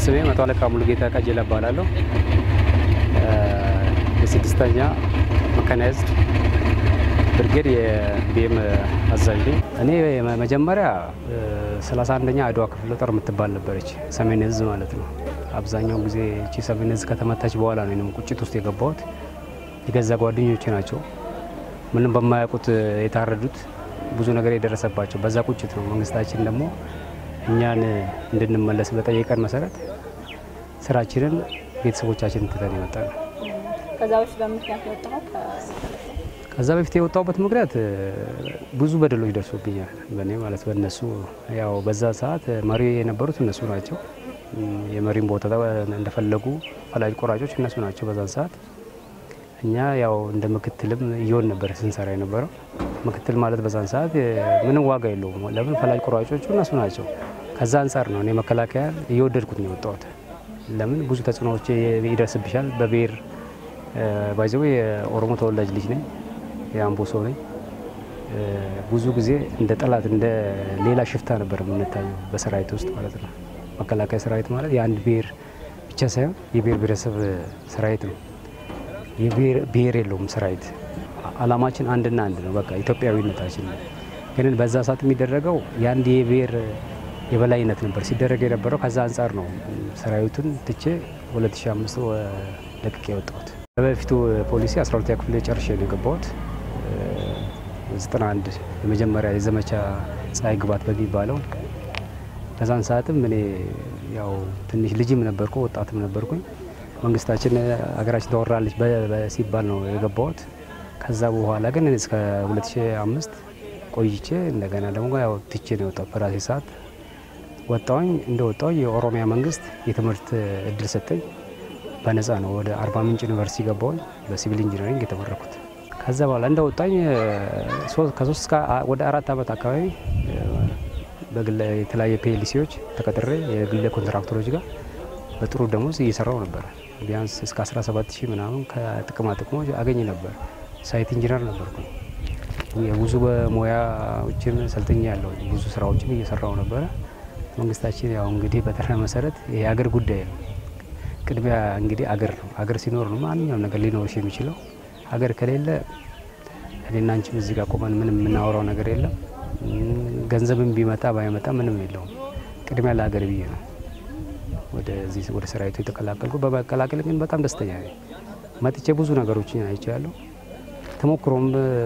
ስሜ መቶ አለቃ ሙሉጌታ ቀጀላ እባላለሁ። የስድስተኛ መካናይዝድ ብርጌድ የቢኤም አዛዥ ነኝ። እኔ መጀመሪያ 31ኛ አድዋ ክፍለ ጦር የምትባል ነበረች፣ ሰሜን እዝ ማለት ነው። አብዛኛው ጊዜ እቺ ሰሜን እዝ ከተመታች በኋላ ነው እኔም ቁጭት ውስጥ የገባሁት። የገዛ ጓደኞቼ ናቸው ምንም በማያውቁት የታረዱት ብዙ ነገር የደረሰባቸው በዛ ቁጭት ነው። መንግስታችን ደግሞ እኛን እንድንመለስ በጠየቀን መሰረት ስራችንን ቤተሰቦቻችንን ትተን የመጣ ነው። ከዛ በፊት በምክንያት የወጣኸው ከዛ በፊት የወጣሁበት ምክንያት ብዙ በደሎች ደርሶብኛል፣ በእኔ ማለት በእነሱ ያው በዛ ሰዓት መሪ የነበሩት እነሱ ናቸው። የመሪን ቦታ እንደፈለጉ ፈላጭ ቆራጮች እነሱ ናቸው በዛን ሰዓት። እኛ ያው እንደ ምክትልም እየሆን ነበር ስንሰራ የነበረው። ምክትል ማለት በዛን ሰዓት ምንም ዋጋ የለውም። ለምን ፈላጭ ቆራጮቹ እነሱ ናቸው። ከዛ አንጻር ነው እኔ መከላከያ እየወደድኩት ነው የወጣሁት። ለምን ብዙ ተጽዕኖዎች ይደርስብሻል። በብሔር ባይዘው የኦሮሞ ተወላጅ ልጅ ነኝ፣ የአምቦ ሰው ነኝ። ብዙ ጊዜ እንደ ጠላት እንደ ሌላ ሽፍታ ነበር የምንታየው በሰራዊት ውስጥ ማለት ነው። መከላከያ ሰራዊት ማለት የአንድ ብሔር ብቻ ሳይሆን የብሔር ብሔረሰብ ሰራዊት ነው። ብሔር የለውም ሰራዊት። አላማችን አንድና አንድ ነው፣ በቃ ኢትዮጵያዊነታችን ነው። ግን በዛ ሰዓት የሚደረገው የአንድ የብሔር የበላይነት ነበር ሲደረግ የነበረው። ከዛ አንጻር ነው ሰራዊቱን ትቼ 2005 ለቅቄ የወጣሁት። በፊቱ ፖሊሲ 12ኛ ክፍል ጨርሼ ነው የገባሁት። 91 የመጀመሪያ የዘመቻ ፀሐይ ግባት በሚባለው በዛን ሰዓትም እኔ ያው ትንሽ ልጅም ነበርኩ ወጣትም ነበርኩኝ። መንግስታችን ሀገራችን ተወራለች ሲባል ነው የገባሁት። ከዛ በኋላ ግን እስከ 2005 ቆይቼ እንደገና ደግሞ ያው ትቼ ነው የወጣሁት በራሴ ሰዓት ወጣሁኝ። እንደ ወጣሁኝ የኦሮሚያ መንግስት የትምህርት እድል ሰጠኝ። በነፃ ነው ወደ አርባ ምንጭ ዩኒቨርሲቲ ገባሁኝ በሲቪል ኢንጂነሪንግ የተመረኩት። ከዛ በኋላ እንደ ወጣኝ ከሶስት እስከ ወደ አራት ዓመት አካባቢ በግል የተለያየ ፒኤልሲዎች ተቀጥሬ የግል ኮንትራክተሮች ጋር በጥሩ ደሞዝ እየሰራው ነበር። ቢያንስ እስከ 17 ሺህ ምናምን ከጥቅማ ጥቅሞች አገኝ ነበር። ሳይት ኢንጂነር ነበርኩ። የብዙ በሙያዎችን ሰልጥኛ ያለው ብዙ ስራዎችን እየሰራው ነበረ። መንግስታችን ያው እንግዲህ በጠራ መሰረት የሀገር ጉዳይ ነው። ቅድሚያ እንግዲህ አገር ነው። አገር ሲኖር ነው ማንኛውም ነገር ሊኖርሽ የሚችለው። ሀገር ከሌለ እኔና አንቺም እዚህ ጋር ቆመን ምንም የምናወራው ነገር የለም። ገንዘብም ቢመጣ ባይመጣ ምንም የለውም። ቅድሚያ ለሀገር ብዬ ነው ወደዚህ ወደ ሰራዊቱ የተቀላቀልኩ። በመቀላቀል ግን በጣም ደስተኛ ነኝ። መጥቼ ብዙ ነገሮችን አይቻለሁ። ተሞክሮም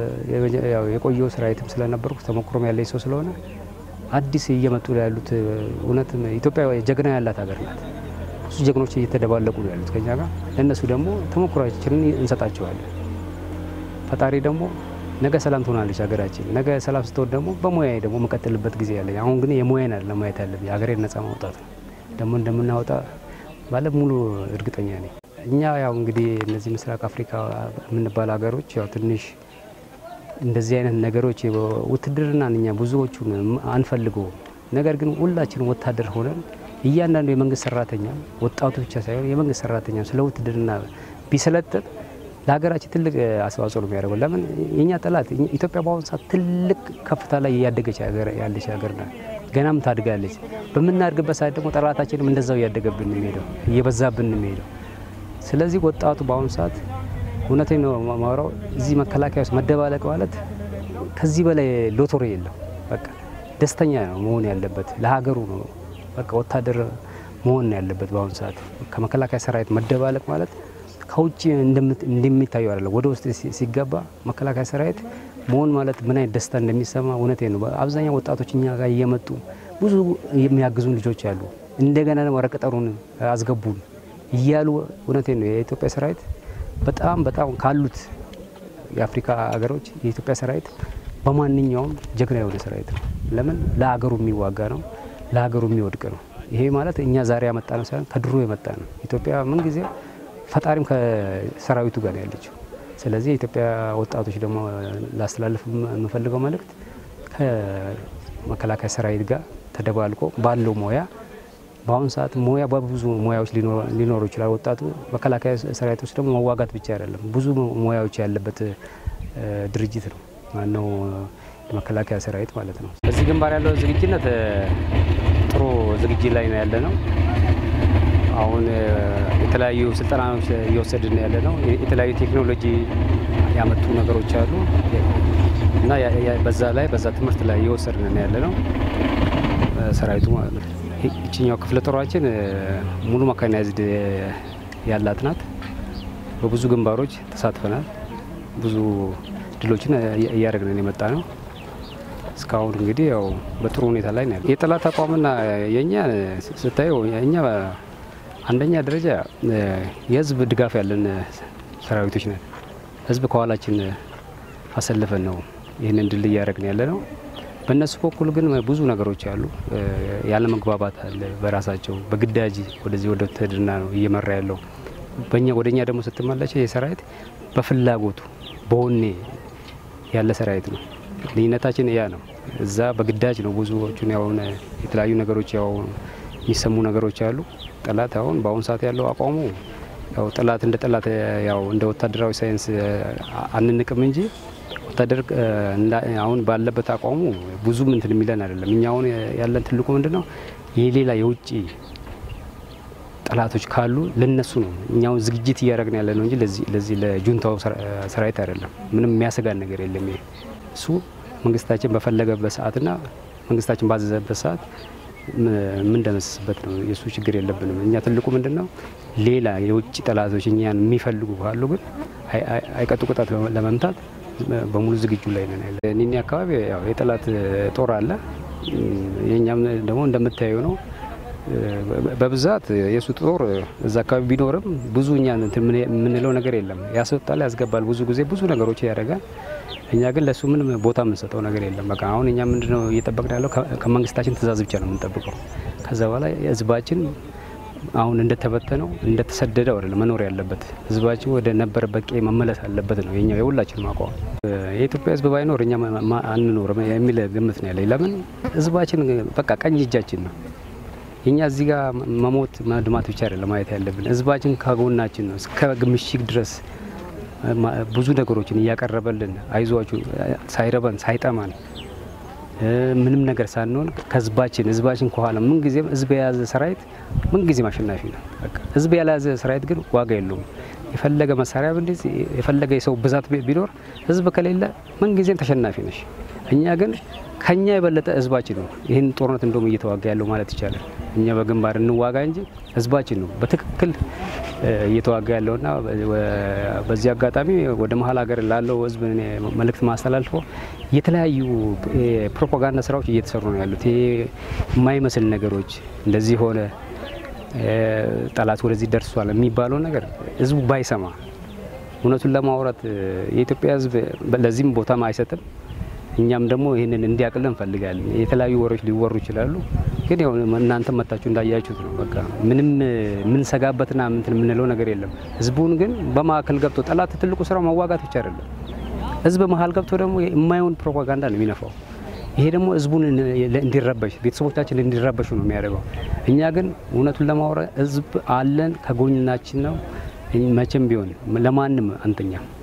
የቆየው ሰራዊትም ስለነበርኩ ተሞክሮም ያለኝ ሰው ስለሆነ አዲስ እየመጡ ያሉት እውነት ኢትዮጵያ ጀግና ያላት ሀገር ናት። ብዙ ጀግኖች እየተደባለቁ ነው ያሉት ከኛ ጋር። ለእነሱ ደግሞ ተሞክሯችንን እንሰጣቸዋለን። ፈጣሪ ደግሞ ነገ ሰላም ትሆናለች ሀገራችን። ነገ ሰላም ስትሆን ደግሞ በሙያ ደግሞ የምቀጥልበት ጊዜ ያለኝ። አሁን ግን የሙያን አለ ማየት ያለብኝ ሀገሬን ነጻ ማውጣት ነው። ደግሞ እንደምናወጣ ባለ ሙሉ እርግጠኛ ነኝ። እኛ ያው እንግዲህ እነዚህ ምስራቅ አፍሪካ የምንባል ሀገሮች ያው ትንሽ እንደዚህ አይነት ነገሮች ውትድርናን እኛ ብዙዎቹን አንፈልገውም። ነገር ግን ሁላችን ወታደር ሆነን እያንዳንዱ የመንግስት ሰራተኛ ወጣቱ ብቻ ሳይሆን የመንግስት ሰራተኛ ስለ ውትድርና ቢሰለጥን ለሀገራችን ትልቅ አስተዋጽኦ ነው የሚያደርገው። ለምን የእኛ ጠላት ኢትዮጵያ በአሁኑ ሰዓት ትልቅ ከፍታ ላይ እያደገች ያለች ሀገር ናት። ገናም ታድጋለች። በምናድግበት ሰዓት ደግሞ ጠላታችንም እንደዛው እያደገብን የሚሄደው እየበዛብን የሚሄደው። ስለዚህ ወጣቱ በአሁኑ ሰዓት እውነቴን ነው ማውራው፣ እዚህ መከላከያ ውስጥ መደባለቅ ማለት ከዚህ በላይ ሎቶሪ የለም። በቃ ደስተኛ ነው መሆን ያለበት ለሀገሩ ነው። በቃ ወታደር መሆን ነው ያለበት በአሁኑ ሰዓት። ከመከላከያ ሰራዊት መደባለቅ ማለት ከውጭ እንደሚታዩ አይደለም። ወደ ውስጥ ሲገባ መከላከያ ሰራዊት መሆን ማለት ምን አይነት ደስታ እንደሚሰማ እውነቴ ነው። አብዛኛው ወጣቶች እኛ ጋር እየመጡ ብዙ የሚያግዙን ልጆች አሉ። እንደገና ደግሞ ረቀጠሩን አስገቡን እያሉ እውነቴ ነው። የኢትዮጵያ ሰራዊት በጣም በጣም ካሉት የአፍሪካ ሀገሮች የኢትዮጵያ ሰራዊት በማንኛውም ጀግና የሆነ ሰራዊት ነው። ለምን ለሀገሩ የሚዋጋ ነው፣ ለሀገሩ የሚወድቅ ነው። ይሄ ማለት እኛ ዛሬ ያመጣ ነው ሳይሆን ከድሮ የመጣ ነው። ኢትዮጵያ ምን ጊዜ ፈጣሪም ከሰራዊቱ ጋር ነው ያለችው። ስለዚህ የኢትዮጵያ ወጣቶች ደግሞ ላስተላልፍ የምፈልገው መልእክት ከመከላከያ ሰራዊት ጋር ተደባልቆ ባለው ሙያ በአሁኑ ሰዓት ሙያ በብዙ ሙያዎች ሊኖሩ ይችላል። ወጣቱ መከላከያ ሰራዊት ውስጥ ደግሞ መዋጋት ብቻ አይደለም፣ ብዙ ሙያዎች ያለበት ድርጅት ነው። ማነው የመከላከያ ሰራዊት ማለት ነው። በዚህ ግንባር ያለው ዝግጅነት ጥሩ ዝግጅት ላይ ነው ያለ ነው። አሁን የተለያዩ ስልጠናዎች እየወሰድን ያለ ነው። የተለያዩ ቴክኖሎጂ ያመጡ ነገሮች አሉ እና በዛ ላይ በዛ ትምህርት ላይ እየወሰድን ያለ ነው ሰራዊቱ ማለት ነው። ይችኛው ክፍለ ጦራችን ሙሉ መካናይዝድ ያላት ናት። በብዙ ግንባሮች ተሳትፈናል። ብዙ ድሎችን እያደረግን የመጣ ነው። እስካሁን እንግዲህ ያው በጥሩ ሁኔታ ላይ ነው። የጠላት አቋምና የእኛ ስታየው እኛ አንደኛ ደረጃ የህዝብ ድጋፍ ያለን ሰራዊቶች ነን። ህዝብ ከኋላችን አሰልፈን ነው ይህንን ድል እያደረግን ያለ ነው። በእነሱ በኩል ግን ብዙ ነገሮች አሉ። ያለ መግባባት አለ። በራሳቸው በግዳጅ ወደዚህ ወደ ውትድርና ነው እየመራ ያለው። በእኛ ወደ እኛ ደግሞ ስትመለች የሰራዊት በፍላጎቱ በወኔ ያለ ሰራዊት ነው። ልዩነታችን ያ ነው። እዛ በግዳጅ ነው ብዙዎቹን ያው የተለያዩ ነገሮች ያው የሚሰሙ ነገሮች አሉ። ጠላት አሁን በአሁኑ ሰዓት ያለው አቋሙ ያው ጠላት እንደ ጠላት ያው እንደ ወታደራዊ ሳይንስ አንንቅም እንጂ ወታደር አሁን ባለበት አቋሙ ብዙም እንትን የሚለን አይደለም። እኛ አሁን ያለን ትልቁ ምንድን ነው የሌላ የውጭ ጠላቶች ካሉ ለነሱ ነው እኛው ዝግጅት እያደረግን ያለ ነው እንጂ ለዚህ ለጁንታው ሰራዊት አይደለም። ምንም የሚያሰጋን ነገር የለም። ይሄ እሱ መንግስታችን በፈለገበት ሰዓትና መንግስታችን ባዘዘበት ሰዓት የምንደመስስበት ነው። የእሱ ችግር የለብንም። እኛ ትልቁ ምንድን ነው ሌላ የውጭ ጠላቶች እኛን የሚፈልጉ ካሉ ግን አይቀጡ ቅጣት ለመምታት በሙሉ ዝግጁ ላይ ነን ያለ። ኒኒ አካባቢ ያው የጠላት ጦር አለ። የእኛም ደግሞ እንደምታየው ነው። በብዛት የእሱ ጦር እዛ አካባቢ ቢኖርም ብዙ እኛ የምንለው ነገር የለም። ያስወጣል፣ ያስገባል፣ ብዙ ጊዜ ብዙ ነገሮች ያደርጋል። እኛ ግን ለእሱ ምንም ቦታ የምንሰጠው ነገር የለም። በቃ አሁን እኛ ምንድነው እየጠበቅን ያለው ከመንግስታችን ትእዛዝ ብቻ ነው የምንጠብቀው። ከዛ በኋላ ህዝባችን አሁን እንደተበተነው እንደተሰደደው አይደለም መኖር ያለበት። ህዝባችን ወደ ነበረበት ቀዬ መመለስ አለበት ነው የኛ የሁላችን አቋም። የኢትዮጵያ ህዝብ ባይኖር እኛ አንኖርም የሚል ግምት ነው ያለኝ። ለምን ህዝባችን በቃ ቀኝ እጃችን ነው። እኛ እዚህ ጋር መሞት መድማት ብቻ አይደለም ማየት ያለብን። ህዝባችን ከጎናችን ነው እስከ ምሽግ ድረስ ብዙ ነገሮችን እያቀረበልን አይዟችሁ ሳይረበን ሳይጠማን ምንም ነገር ሳንሆን ከህዝባችን ህዝባችን ከኋላ ምን ጊዜም ህዝብ የያዘ ሰራዊት ምን ጊዜም አሸናፊ ነው። በቃ ህዝብ ያልያዘ ሰራዊት ግን ዋጋ የለውም። የፈለገ መሳሪያ ብንይዝ የፈለገ የሰው ብዛት ቢኖር ህዝብ ከሌለ ምን ጊዜም ተሸናፊ ነሽ። እኛ ግን ከኛ የበለጠ ህዝባችን ነው ይህን ጦርነት እንደውም እየተዋጋ ያለው ማለት ይቻላል። እኛ በግንባር እንዋጋ እንጂ ህዝባችን ነው በትክክል እየተዋጋ ያለውና በዚህ አጋጣሚ ወደ መሀል ሀገር ላለው ህዝብ መልእክት ማስተላልፈው የተለያዩ ፕሮፓጋንዳ ስራዎች እየተሰሩ ነው ያሉት። ይሄ የማይመስል ነገሮች እንደዚህ ሆነ ጠላት ወደዚህ ደርሷል የሚባለው ነገር ህዝቡ ባይሰማ እውነቱን ለማውራት የኢትዮጵያ ህዝብ ለዚህም ቦታም አይሰጥም። እኛም ደግሞ ይህንን እንዲያቅል እንፈልጋለን። የተለያዩ ወሬዎች ሊወሩ ይችላሉ፣ ግን ያው እናንተ መታችሁ እንዳያችሁት ነው። በቃ ምንም የምንሰጋበትና ምንትን የምንለው ነገር የለም። ህዝቡን ግን በማዕከል ገብቶ ጠላት ትልቁ ስራው መዋጋት ብቻ አይደለም። ህዝብ መሀል ገብቶ ደግሞ የማይሆን ፕሮፓጋንዳ ነው የሚነፋው። ይሄ ደግሞ ህዝቡን እንዲረበሽ ቤተሰቦቻችን እንዲረበሹ ነው የሚያደርገው። እኛ ግን እውነቱን ለማውራት ህዝብ አለን፣ ከጎናችን ነው። መቼም ቢሆን ለማንም አንተኛም።